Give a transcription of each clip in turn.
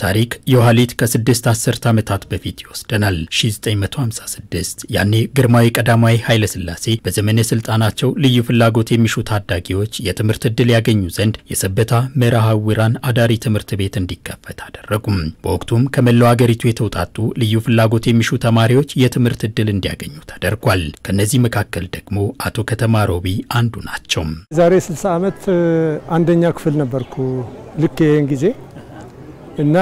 ታሪክ የኋሊት ከስድስት አስርት ዓመታት በፊት ይወስደናል። 1956 ያኔ ግርማዊ ቀዳማዊ ኃይለ ሥላሴ በዘመነ ስልጣናቸው ልዩ ፍላጎት የሚሹ ታዳጊዎች የትምህርት ዕድል ያገኙ ዘንድ የሰበታ መርሐውራን አዳሪ ትምህርት ቤት እንዲከፈት አደረጉም። በወቅቱም ከመላው አገሪቱ የተውጣጡ ልዩ ፍላጎት የሚሹ ተማሪዎች የትምህርት ዕድል እንዲያገኙ ተደርጓል። ከነዚህ መካከል ደግሞ አቶ ከተማ ሮቢ አንዱ ናቸው። ዛሬ 60 ዓመት አንደኛ ክፍል ነበርኩ ልክ ይህን ጊዜ እና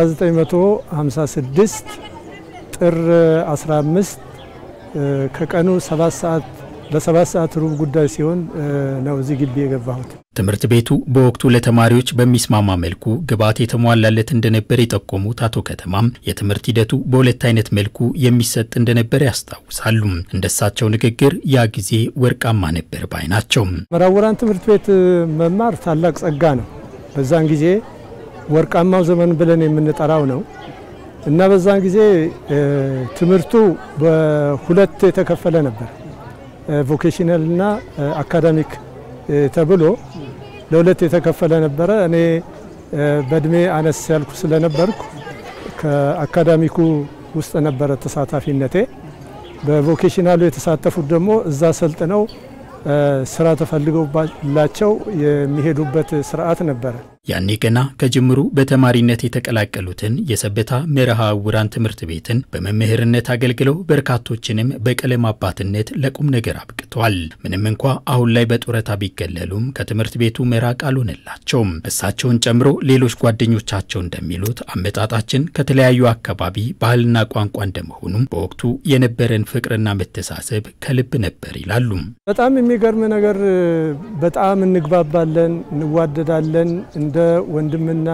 1956 ጥር 15 ከቀኑ 7 ሰዓት በሰባት ሰዓት ሩብ ጉዳይ ሲሆን ነው እዚህ ግቢ የገባሁት። ትምህርት ቤቱ በወቅቱ ለተማሪዎች በሚስማማ መልኩ ግብዓት የተሟላለት እንደነበር የጠቆሙት አቶ ከተማም የትምህርት ሂደቱ በሁለት አይነት መልኩ የሚሰጥ እንደነበር ያስታውሳሉ። እንደሳቸው ንግግር ያ ጊዜ ወርቃማ ነበር ባይ ናቸው። መርሐውራን ትምህርት ቤት መማር ታላቅ ጸጋ ነው። በዛን ጊዜ ወርቃማው ዘመን ብለን የምንጠራው ነው እና በዛን ጊዜ ትምህርቱ በሁለት የተከፈለ ነበር። ቮኬሽናል እና አካዳሚክ ተብሎ ለሁለት የተከፈለ ነበረ። እኔ በእድሜ አነስ ያልኩ ስለነበርኩ ከአካዳሚኩ ውስጥ ነበረ ተሳታፊነቴ። በቮኬሽናሉ የተሳተፉት ደግሞ እዛ ሰልጥነው ስራ ተፈልገውላቸው የሚሄዱበት ስርዓት ነበረ። ያኔ ገና ከጅምሩ በተማሪነት የተቀላቀሉትን የሰበታ መርሐውራን ትምህርት ቤትን በመምህርነት አገልግለው በርካቶችንም በቀለም አባትነት ለቁም ነገር አብቅተዋል። ምንም እንኳ አሁን ላይ በጡረታ ቢገለሉም ከትምህርት ቤቱ መራቅ አልሆነላቸውም። እሳቸውን ጨምሮ ሌሎች ጓደኞቻቸው እንደሚሉት አመጣጣችን ከተለያዩ አካባቢ ባህልና ቋንቋ እንደመሆኑም በወቅቱ የነበረን ፍቅርና መተሳሰብ ከልብ ነበር ይላሉ። በጣም የሚገርም ነገር በጣም እንግባባለን፣ እንዋደዳለን እንደ ወንድምና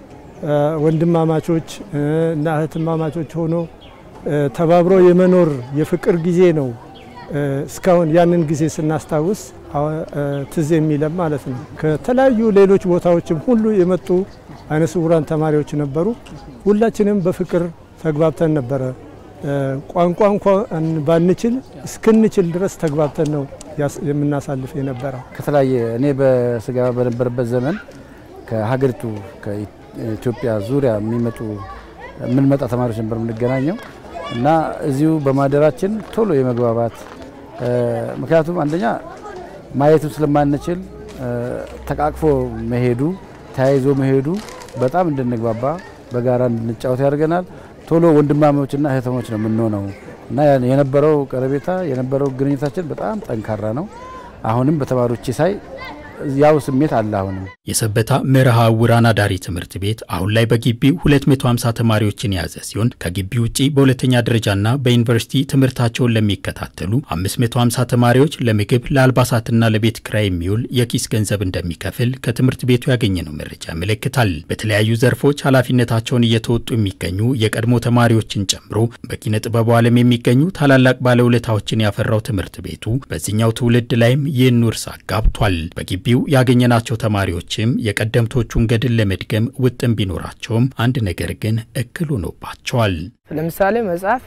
ወንድማማቾች እና እህትማማቾች ሆኖ ተባብሮ የመኖር የፍቅር ጊዜ ነው። እስካሁን ያንን ጊዜ ስናስታውስ ትዝ የሚለም ማለት ነው። ከተለያዩ ሌሎች ቦታዎችም ሁሉ የመጡ አይነ ስውራን ተማሪዎች ነበሩ። ሁላችንም በፍቅር ተግባብተን ነበረ። ቋንቋ እንኳን ባንችል እስክንችል ድረስ ተግባብተን ነው የምናሳልፍ የነበረው። ከተለያየ እኔ በስጋ በነበረበት ዘመን ከሀገሪቱ ከኢትዮጵያ ዙሪያ የሚመጡ የምንመጣ ተማሪዎች ነበር የምንገናኘው እና እዚሁ በማደራችን ቶሎ የመግባባት ምክንያቱም አንደኛ ማየትም ስለማንችል ተቃቅፎ መሄዱ ተያይዞ መሄዱ በጣም እንድንግባባ በጋራ እንድንጫወት ያደርገናል። ቶሎ ወንድማማቾችና እህተሞች ነው የምንሆነው እና የነበረው ቀረቤታ የነበረው ግንኙነታችን በጣም ጠንካራ ነው። አሁንም በተማሪዎቼ ሳይ ያው ስሜት አለ። አሁንም የሰበታ መርሐውራን አዳሪ ትምህርት ቤት አሁን ላይ በግቢው 250 ተማሪዎችን የያዘ ሲሆን ከግቢ ውጪ በሁለተኛ ደረጃና በዩኒቨርሲቲ ትምህርታቸውን ለሚከታተሉ 550 ተማሪዎች ለምግብ ለአልባሳትና ለቤት ክራይ የሚውል የኪስ ገንዘብ እንደሚከፍል ከትምህርት ቤቱ ያገኘነው መረጃ ያመለክታል። በተለያዩ ዘርፎች ኃላፊነታቸውን እየተወጡ የሚገኙ የቀድሞ ተማሪዎችን ጨምሮ በኪነ ጥበቡ ዓለም የሚገኙ ታላላቅ ባለውለታዎችን ያፈራው ትምህርት ቤቱ በዚህኛው ትውልድ ላይም ይህን ውርስ አጋብቷል። በግቢ በግቢው ያገኘናቸው ተማሪዎችም የቀደምቶቹን ገድል ለመድገም ውጥን ቢኖራቸውም አንድ ነገር ግን እክል ሆኖባቸዋል። ለምሳሌ መጽሐፍ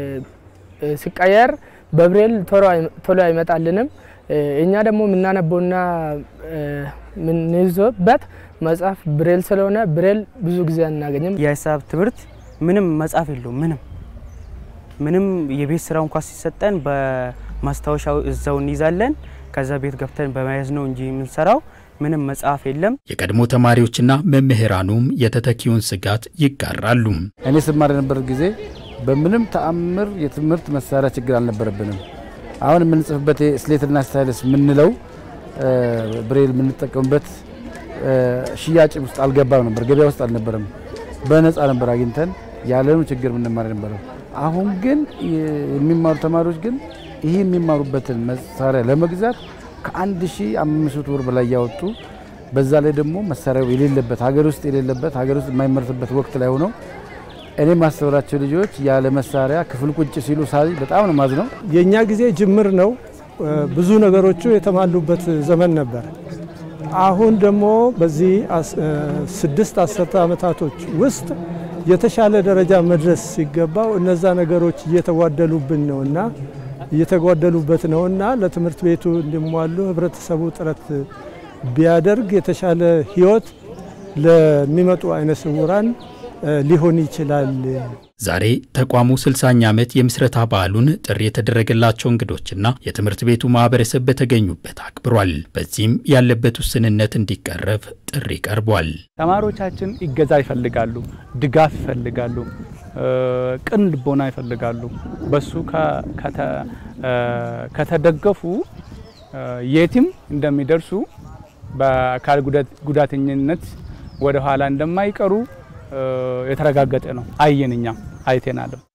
ሲቀየር በብሬል ቶሎ አይመጣልንም። እኛ ደግሞ የምናነበውና የምንይዞበት መጽሐፍ ብሬል ስለሆነ ብሬል ብዙ ጊዜ አናገኝም። የሂሳብ ትምህርት ምንም መጽሐፍ የለውም። ምንም ምንም የቤት ስራው እንኳ ሲሰጠን በማስታወሻው እዛው እንይዛለን ከዛ ቤት ገብተን በመያዝ ነው እንጂ የምንሰራው ምንም መጽሐፍ የለም። የቀድሞ ተማሪዎችና መምህራኑም የተተኪውን ስጋት ይጋራሉ። እኔ ስማር የነበረ ጊዜ በምንም ተአምር የትምህርት መሳሪያ ችግር አልነበረብንም። አሁን የምንጽፍበት ስሌትና ስታይልስ የምንለው ብሬል የምንጠቀምበት ሽያጭ ውስጥ አልገባም ነበር፣ ገበያ ውስጥ አልነበረም። በነፃ ነበር አግኝተን ያለኑ ችግር የምንማር የነበረው። አሁን ግን የሚማሩ ተማሪዎች ግን ይህ የሚማሩበትን መሳሪያ ለመግዛት ከ1500 ብር በላይ ያወጡ በዛ ላይ ደግሞ መሳሪያው የሌለበት ሀገር ውስጥ የሌለበት ሀገር ውስጥ የማይመረትበት ወቅት ላይ ሆነው እኔ ማስተውላቸው ልጆች ያለ መሳሪያ ክፍል ቁጭ ሲሉ ሳይ በጣም ነው ማዝ ነው። የእኛ ጊዜ ጅምር ነው። ብዙ ነገሮቹ የተሟሉበት ዘመን ነበር። አሁን ደግሞ በዚህ ስድስት አስርተ ዓመታቶች ውስጥ የተሻለ ደረጃ መድረስ ሲገባው እነዛ ነገሮች እየተጓደሉብን ነው እና እየተጓደሉበት ነውና ለትምህርት ቤቱ እንዲሟሉ ህብረተሰቡ ጥረት ቢያደርግ የተሻለ ህይወት ለሚመጡ አይነ ስውራን ሊሆን ይችላል። ዛሬ ተቋሙ 60ኛ ዓመት የምስረታ በዓሉን ጥሪ የተደረገላቸው እንግዶችና የትምህርት ቤቱ ማህበረሰብ በተገኙበት አክብሯል። በዚህም ያለበት ውስንነት እንዲቀረፍ ጥሪ ቀርቧል። ተማሪዎቻችን ይገዛ ይፈልጋሉ፣ ድጋፍ ይፈልጋሉ፣ ቅን ልቦና ይፈልጋሉ። በሱ ከተደገፉ የትም እንደሚደርሱ በአካል ጉዳተኝነት ወደ ኋላ እንደማይቀሩ የተረጋገጠ ነው። አየን፣ እኛም አይተናልም።